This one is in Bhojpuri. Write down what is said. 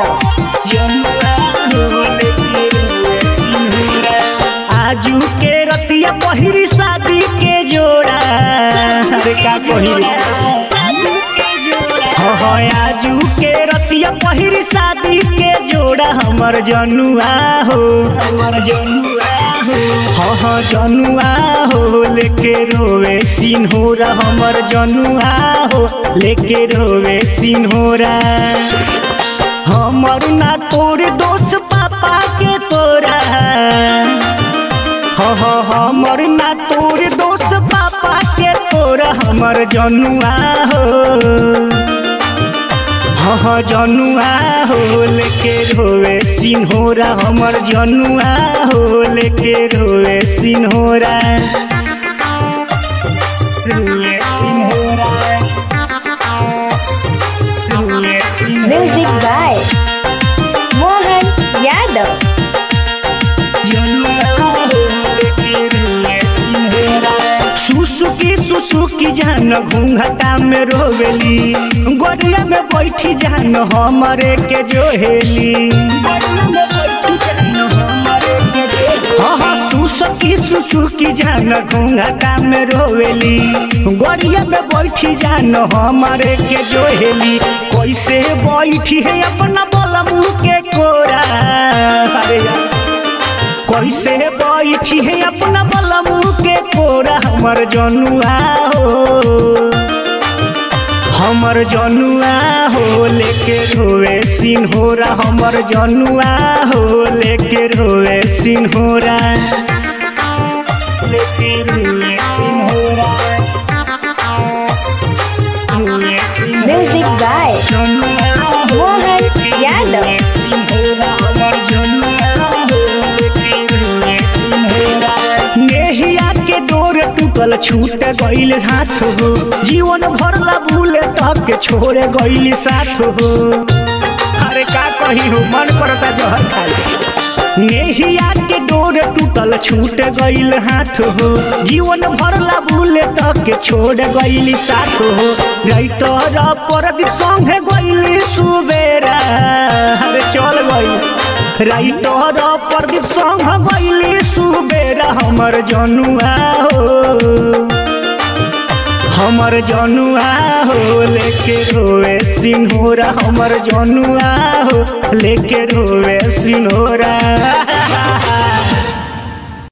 यादव आजू के रतिया पहिरी शादी के जोड़ा अरे का पहिरी हो हो आजू के रतिया पहिरी शादी के जोड़ा हमर जनुआ हो हमर जनुआ हो हो हो जनुआ हो लेके रोवे सिन्होरा हमर जनुआ हो लेके रोवे सिन्होरा हमर ना तोर दोस्त पापा के तोरा हो हो हमर ना तोर दोस्त पापा के तोरा हमर जनुआ हो हो हो जनुआ हो लेके रोवे सिन्होरा हमर जनुआ हो लेके रोवे सिन्होरा रोवे सिन्होरा रोवे सिन्होरा म्यूजिक बाय मोहन यादव सुसुकी सुसुकी जान घूंघटा में रोवेली गोरिया में बैठी जान हमरे के जोहेली हाँ हाँ सुसुकी सुसुकी जान घूंघटा में रोवेली गोरिया में बैठी जान हमरे के जोहेली कैसे बैठी है अपना बोला मुँह के कोरा अरे यार कैसे बैठी है अपना बलमू के कोरा हमर जनुआ हो हमर जनुआ हो लेके रोवे सिन्होरा हमर जनुआ हो लेके रोवे सिन्होरा लेके रोवे सिन्होरा रोवे सिन्होरा। म्यूजिक बाय मोहन यादव नेहिया के डोर टूटल छूट गईल हाथ हो जीवन भर ला भूले टक छोड़ गईल साथ हो अरे का कही हो मन करता जहर खाई नेहिया के डोर टूटल छूट गईल हाथ हो जीवन भर ला भूले टक छोड़ गईल साथ हो राइटर पर संगे गईल सुबेरा अरे चल गईल राइटर प्रदीप संग गईली सुबेरा हमर जनुआ हो हमर जनुआ हो लेके रोवे सिन्होरा हमर जनुआ हो लेके रोवे सिन्होरा